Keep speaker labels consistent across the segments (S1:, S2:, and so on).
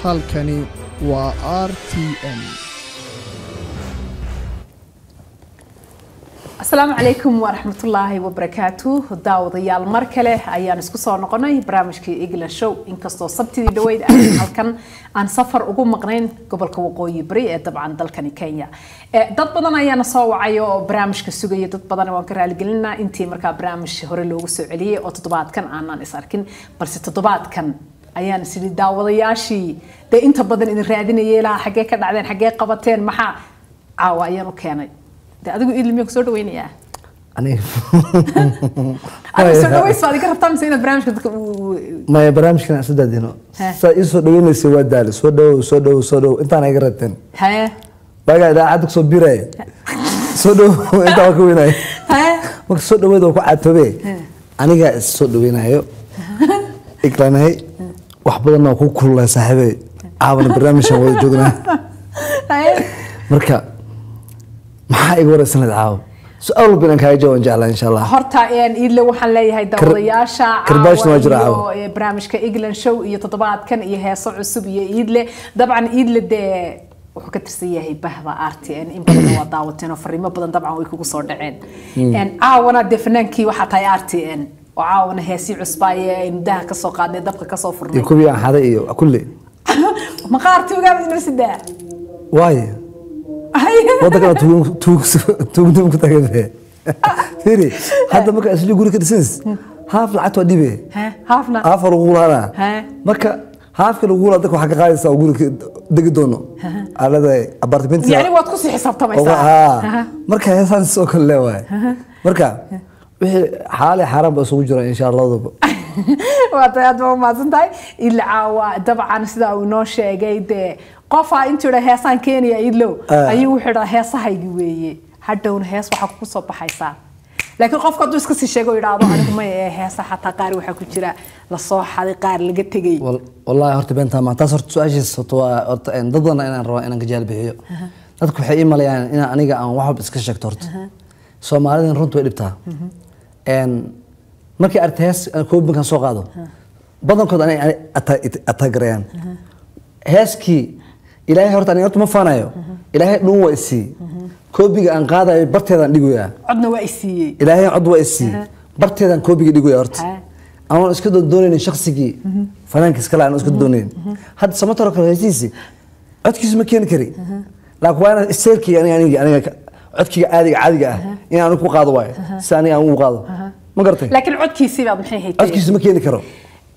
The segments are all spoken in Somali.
S1: halkani waa r t m
S2: asalaamu calaykum waraxmatullaahi wabarakaatu daawadayaal mar kale ayaan isku soo noqonay barnaamijkii england show inkastoo sabtidii dhaweyd aan halkan aan safar ugu maqnayn gobolka waqooyi bari ee dabcan dalkani kenya dad badan ayaana soo wacay oo barnaamijka sugaya dad badan waan ka raaligelinaa intii markaa barnaamij hore loogu soo celiyey oo toddobaadkan aanan is arkin balse toddobaadkan ayaan isidhi daawadayaashii dee inta badan idin raadinayay ilaa xaggee ka dhacdeen xaggee qabateen maxaa caawa ayaan u keenay de adigu idlimiya kusoo dhaweynayaa adigu soo dhaweys baad iga rabtaa mise inaad barnaamijka dadka
S3: maya barnaamijkan aan sadaadino
S2: He.
S3: saa ii soo dhaweynaysa waa daali soo dhawow soo dhawow soo dhawow intaan iga rabteen
S2: haye
S3: baagaa idaacadda kusoo biraya soo dhawow intaan waa ka weynaya
S2: haye
S3: marka soo dhaweyd waa ku caatoobe anigaa is soo dhaweynayo iglanahay wax badanna waa ku kululay saaxiibey caawna barnaamijkan wada joognaa
S2: haye
S3: marka maxaa iga waraysan lahayd caawa su-aal walba inaan kaaga jawaaban jeclaa insha allah
S2: horta een idle waxaan leeyahay daawadayaasha
S3: karbaashna waa jira
S2: iyo
S3: caawa.
S2: ee, barnaamijka england show iyo toddobaadkan iyo heeso cusub iyo idle dabcan idle dee wuxuu ka tirsan yahay bahda r t n in badan waa daawateen oo fariimo badan dabcan way kugu soo dhaceen Een, caawana dee fanaankii waxaa tahay r t n oo caawana heesii cusbaaye aynu daha kasoo qaadnay dabka kasoo
S3: iyo
S2: furnay
S3: kuwii aan xaday iyo kulli
S2: maqaarti ogaamid inoo sidaa
S3: waayo waddankana tuugnimo ku tagay firi hadda marka isli guri ka dhisays haaf lacagta waa dhibe
S2: haafna
S3: haafka lagu laana
S2: He.
S3: marka haafka lagu laa dadka waxaa ka qaadaysaa oo guri degi doono aalada apartment
S2: yani waad kusii xisaabtamaysaa
S3: marka heesaan sidoo kale leewahay marka wixii xaale xaaraan ba isugu jira insha allah labadaba
S2: waa tahay aad baa umahadsan tahay ila caawa dabcan sida uu inoo sheegay dee qofaa intuu idha heesaan keenaya idlow
S3: Ah.
S2: ayuu wuxuu idhaa heesahaygi weeye hadhowna hees waxaa kugu soo baxaysaa laakiin qofka hadduu iska sii sheego idhaahdo anigu maya ee heesa xataa qaar waxaa ku jira lasoo xaday qaar laga tegay
S3: Wal- wallaahi horta beentaa maa taas horta su-aashiisa horta waa horta een, dad badan inaan rabaa inaan gajaal bixiyo dadku waxay ii malayaan inaan aniga aan wax walba iska sheegto horta soomaalidan runta way dhibtaa Een, markii aragta hees aan koobinkan soo qaado badankood anay anay ata- ataagarayaan heeskii ilaahay horta aniga horta ma faanayo ilaahay dhun waa isii koobiga aan qaadayo barteedaan dhigoyaa
S2: codna waa i siiyey
S3: ilaahay cod waa isii barteedaan koobiga dhigoya horta
S2: Ha.
S3: anoon iska doonaynin shaksigii fanaanka iskale aan iska doonaynin hadda samataro kale heesiisi codkiisu ma keeni kari laakiin waa inaan iseerkii aniga aniga aniga ka- codkiga caadiga caadiga ah in aan ku qaado waayo si aniga aan ugu qaado ma garatay
S2: laakiin codkiisii baad maxay haytay
S3: codkiisu ma keeni karo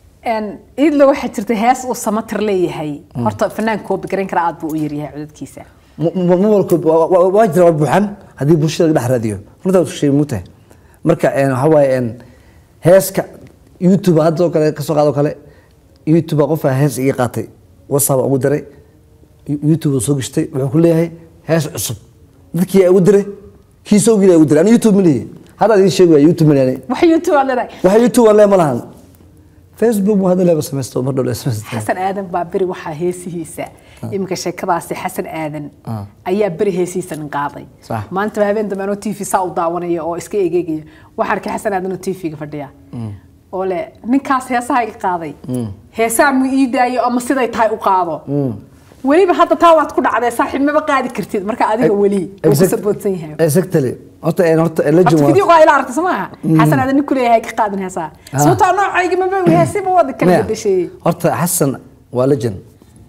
S2: idlo waxaa jirta hees uu samatir leeyahay horta fanaan koobi garan kara aad buu u yaryahay codadkiisa
S3: Ma- ma- ma walko waa- waa waa jira waa buuxan haddii bulshada laga dhex raadiyo runtaa waa shay muutahay marka een, waxaa waaye een, heeska youtube hadda oo kale kasoo qaado kale youtube qofaa hees iga qaatay whatsapp aan ugu diray youtube uu soo gashtay wuxuu ku leeyahay hees cusub dadkii yaa ugu diray kii soo geliya ugu diray ani youtube ma lihi hadda idiin sheegaya youtube ma lihi
S2: wax youtube aad leedahay
S3: waxa youtube aan lee ma lahan facebook mu hadda leeba samaysto mar dhow lee samaysto
S2: xasan aadan baa beri waxaa heesihiisa iminka sheekadaasi xasan aadan ayaa beri heesihiisa nin qaaday
S3: Sax.
S2: maanta habeen dambe anoo t v saa u daawanaya oo iska egeegaya waxaa arkay xasan aadan oo t v-ga fadhiya oo le ninkaas heesaha iga qaaday heesaha mu ii daayo ama siday tahay u qaado weliba hadda taa waad ku dhacdee saaxiib maba qaadi kartid marka adiga weli wuu ku saboodsan yahay
S3: exactly horta een, horta legend
S2: horta
S3: waa
S2: video ila aragtay soo maaha xasan aadan nin ku leeyahay ka qaadin heesaha sababtoo noocayga maba heesiba wada kala
S3: Maya,
S2: bedesheeyey
S3: horta xasan waa legend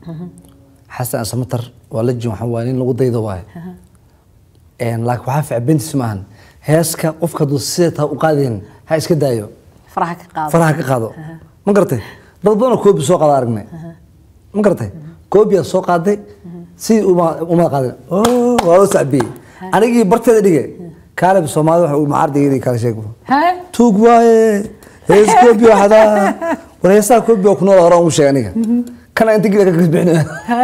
S3: xasan samatar waa legend waxa waaye nin lagu daydo waaye Een, laakiin waxaa fiican bentiis maahan heeska qofka hadduu sida taa u qaadayn ha iska daayo
S2: faraha ka qaado
S3: faraha ka qaado ma garatay dad badanoo koobi soo qaada aragnay ma garatay koobiyaa soo qaaday sidii uma uma qaadin oo waa loo sacbiyey anigii barteeda dhige kaaleb soomaalida waxa uu macardigii kala sheego
S2: ها
S3: tuug waaye hees koobi waxdaa war heesaha koobi waa ku nool hore ugu sheeg aniga kana inta gila ka kasbixina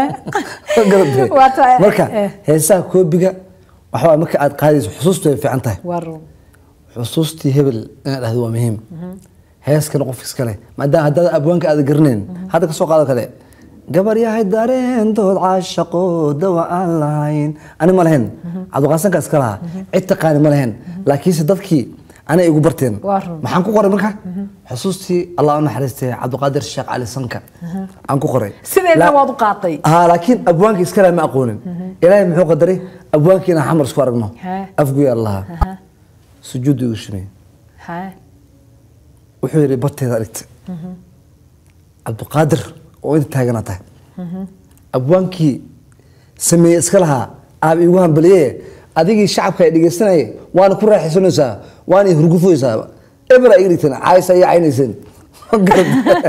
S2: Waa tahay,
S3: marka
S2: eh.
S3: heesaha koobiga waxa waaye marka aad qaadayso xusuustu way fiican tahay
S2: ورو
S3: xusuustii hebel inaad dhahdo waa muhiim heeskana qof iskale maadaama haddaad abwaanka aad garanayn hadda kasoo qaado kale gabar yahay dareentood caashaqo dawa aan lahayn ani ma lahayn cabdiqaasanka iska lahaa cid taqaani ma lahayn laakiinse dadkii anay igu barteen
S2: Waa run.
S3: maxaan ku qoray marka xusuustii allah u naxariistay cabdiqaadir sheekh cali sanka aan ku qoray
S2: sideedna
S3: La-
S2: waad u qaatay
S3: ها لكن ابوانك اسكلا ما اقولن الهي محو قدري ابوانك انا حمر سكو ارغنو
S2: ها.
S3: افقو يا الله سجود يوشمي
S2: Haa.
S3: wuxuu yidhi barteeda aragta cabdiqaadir oo inta taagana tahay abwaankii sameeye iska lahaa aab iigu hambaliye adigii shacabka ay dhegeysanaya waana ku raaxaysanaysaa waana i hurgufaysaa ebra iga dhigteen caaysa iyo caynayseen Ma garad?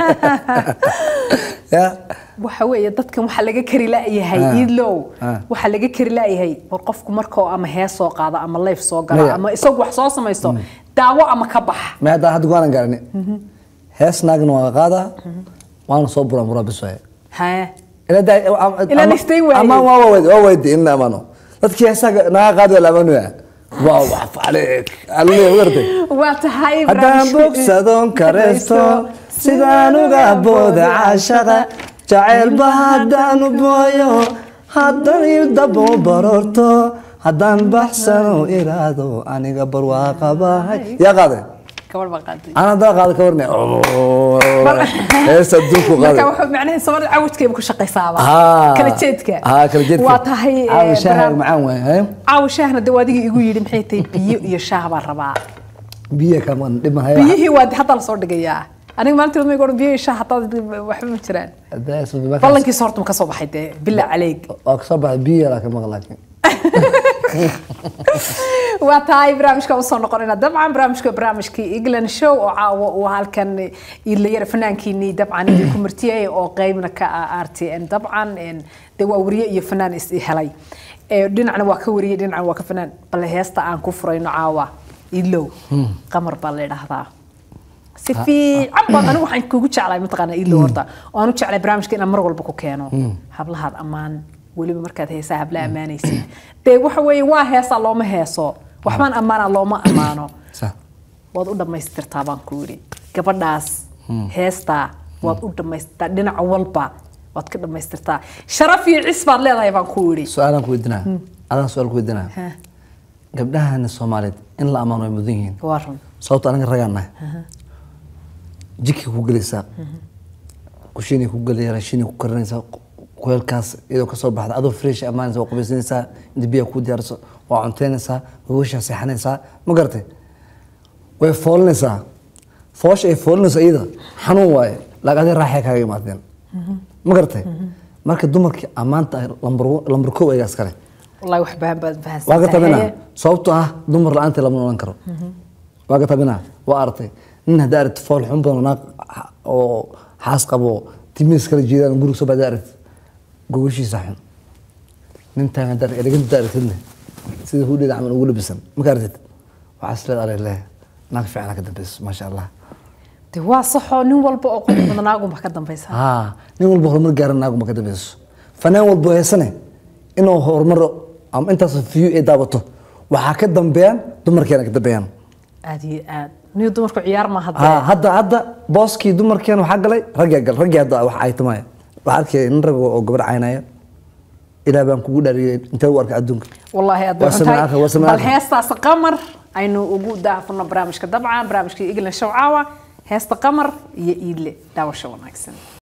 S3: ya
S2: waxa weeye dadkan waxaa laga kari la'yahay
S3: Ah.
S2: iidlow
S3: Ah.
S2: waxaa laga kari la'yahay war qofku markoo ama hees soo qaado ama leyf soo gala
S3: Maya.
S2: ama isagu wax soo samaysto daawo ama ka bax
S3: ma hadda hadda goaanan gaarani hees naagna waa qaadaa waana soo buraa buraa bis waaye
S2: Haa.
S3: Ila daa-
S2: Ila
S3: ama-
S2: nistay waaye.
S3: ama waa weydi waa weydi in la amaano dadkii heesaga naga qaadi waa la amaanaya waa wax faleek alle wartay
S2: waa tahay
S3: haddaan
S2: barnaamijka-
S3: bogsadoon kareysto sidaan uga booda caashada jacaylba haddaanu booyo haddan idabo barorto haddaan baxsano iraado aniga barwaaqabahay yaa qaaday
S2: gabadh baa qaaday
S3: aan haddaa qaada ka warne heesta adduunku
S2: marka
S3: qaaday
S2: wuxuu macnaheedu soomaalida cawajkeeba ku shaqaysaaba
S3: Haa.
S2: kala jeedka
S3: haa kala jeedka
S2: waa tahay eh,
S3: caawa shaaha
S2: barnaam-
S3: macaan waay hee?
S2: caawa shaahna de adigii igu yidhi maxay tahay biyo iyo shaah baan rabaa
S3: biyo kaman dhiman haya
S2: biyihii waa hadda lasoo dhigayaa aniga maalintii wadma igu biyo iyo shaah hataa waxba ma jiraan ballankiisa horta ma ka soo baxay dee bila caleeg
S3: waa kasoo baxay biyo yaraa ka maqan laakiin
S2: waa tahay barnaamijka usoo noqonayna dabcan barnaamijka barnaamijkii england show oo caawa uu halkan ilayara fanaankiinii dabcan idinku martiyay oo qeybna ka ah r t n dabcan en, dee waa wariye iyo fanaan is helay Eh, dhinacna waa ka wariye dhinacna waa ka fanaan bale heesta aan ku furayno caawa idlow qamar baa la idhaahdaa si fiican baan anigu waxaan kugu jeclahay mataqaanaa idlow horta oo aan u jeclay barnaamijka inaan mar walba ku keeno hablahaad ammaan weliba markaad heesaa habla ammaanaysid dee waxa weeye waa heesaa looma heeso waxbaan ammaanaa looma ammaano
S3: Sa-
S2: waad u dhammaystirtaa baan ku yidhi gabadhaas heestaa waad u dhammaystirtaa dhinac walba waad ka dhammaystirtaa sharaf iyo cis baad leedahay baan ku yidhi
S3: su-aalaan ku weydinaa adaan su-aal ku weydinaa
S2: Ha,
S3: gabdhahana soomaaliyeed in la ammaano way mudan yihiin
S2: waa run
S3: sababto anaga ragaan nahay jikay ku gelaysaa kushiinay ku gelaya raashinay ku karinaysaa kuleelkaas iyadoo kasoo baxda adoo fresh ammaanaysa waa qubaysanaysaa inta biyaha ku diyaariso waa cunteynaysaa waweeshaa seexanaysaa ma garatay way foolinaysaa foosha ay foolinayso iyada xanuun waaye laakiin adiga raaxay kaaga imaadeen ma garatay marka dumarkii ammaanta ah lambar lambar kow ayagaa iskale
S2: wallahi wax bahan baad fahansan
S3: waa ka tabinaa sababtoo ah dumar la-aanta lama nolan karo waa ka tabinaa waa aragtay nin haddaa aragti fool xun badan naag oo xaas qabo timiis kala jeedaan guriga soo baada aragti gogoshiisa xun nintaan haddaa eleganta haddaa aragtidne sida hudheeda camal ugu labisan marka aragtid waxaa isleed ale leh naag fiicana ka dambeyso maasha allah
S2: de waa saxoo nin walba oo qurux badan naagunba ka dambaysa
S3: haa nin walba horumar gaaran naaguma ka dambeyso fanaan walba oo heesane inuu horumar ama intaas view ay daabato waxaa ka dambeeyaan dumarkeena ka dambeeyaan
S2: aad iyo aad niyo dumarku ciyaar ma
S3: ها
S2: hadda
S3: hadda hadda booskii dumarkeen waxaa galay raggaa gal raggii hadda wax ay tamaya waxaa arkaya nin rag oo gabar caynaya ilaah baan kugu dhaariyay intee u arkay adduunka
S2: والله aad
S3: Waa samee aakhir, waa samee
S2: bal
S3: aakhir.
S2: heestaas qamar aynu ugu daafurno barnaamijka dabcan barnaamijka iglan shawcaawa heesta qamar iyo iidle daawasho wanaagsan